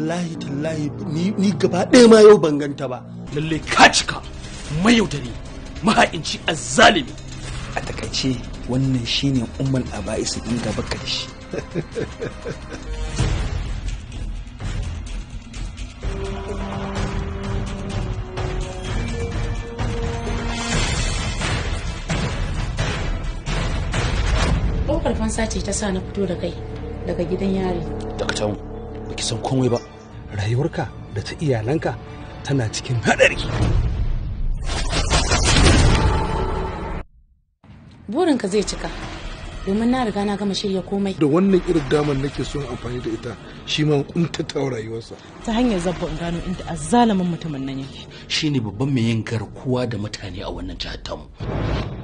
wallahi tallahi ni gaba ɗaya ma yau ban ganta ba lalle ka cika mayaudari maha'inci azzalimi a takaice wannan shine ummal aba'isu din gaba ka da shi ɗaukar fansa ce ta sa na fito da kai daga gidan yari dakatan baki san komai ba rayuwarka da ta iyalanka tana cikin haɗari burinka zai cika domin na riga na gama shirya komai da wannan irin damar nake son amfani da ita shi ma kuntata rayuwarsa ta hanyar zabba in gano inda azzalamin mutumin nan yake shine babban mai yin garkuwa da mutane a wannan jihar tamu